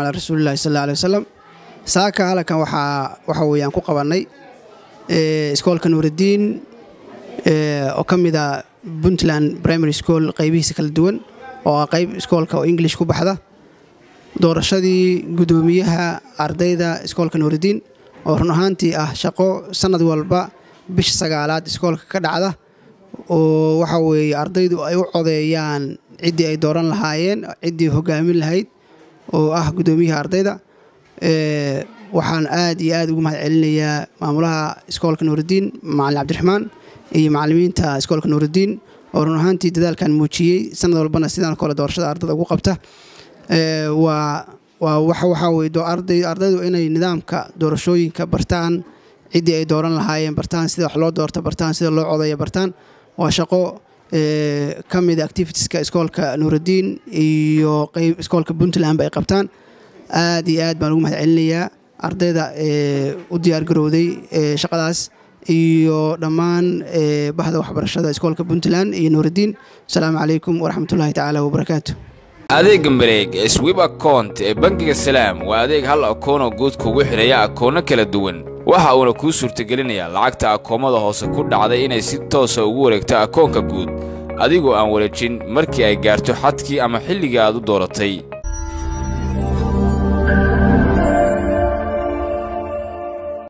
calaa rasuulillahi sal alla alay wasalam saaka halkan waxaa waxa weeyaan ku qabannay iskoolka nuuraddiin oo ka mid a puntland primary school qaybihiisa kala duwan oo ah qayb iskoolka oo english ku baxda doorashadii guddoomiyaha ardayda iskoolka nuuraddiin oo run ahaantii ah shaqo sannad walba bisha sagaalaad iskoolka ka dhacda oo waxa weeye ardaydu ay u codeeyaan ciddii ay dooran lahaayeen ciddii hogaamin lahayd oo ah guddoomiyaha ardayda waxaan aad iyo aad ugu mahad celinayaa maamulaha iskoolka nuuraddiin macalin cabdiraxmaan iyo macallimiinta iskoolka nuuraddiin oo run ahaantii dadaalkan muujiyey sanad walbana sidaan kole doorashada ardayda ugu qabta waa waa waxaa weye ardaydu inay nidaamka doorashooyinka bartaan ciddii ay dooran lahaayeen bartaan sida wax loo doorto bartaan sida loo codeeya bartaan waa shaqo ka mida activitieska iskoolka nuuraddiin iyo qayb iskoolka puntlandba ay qabtaan aad iyo aad baan ugu mahad celinayaa ardayda u diyaargarowday shaqadaas iyo dhammaan bahda waxbarashada iskoolka puntland iyo nuuraddiin asalaamu calaykum waraxmatullaahi tacaala wabarakaatu adeegga mareeg ee swib akount ee bangiga salaam waa adeeg hal akoonoo guud kugu xidhaya akoonno kala duwan waxa uuna kuu suurtagelinayaa lacagta akoommada hoose ku dhacday inay si toosa ugu wareegto akoonka guud adigoo aan wareejin markii ay gaarto xadkii ama xilligii aad u dooratay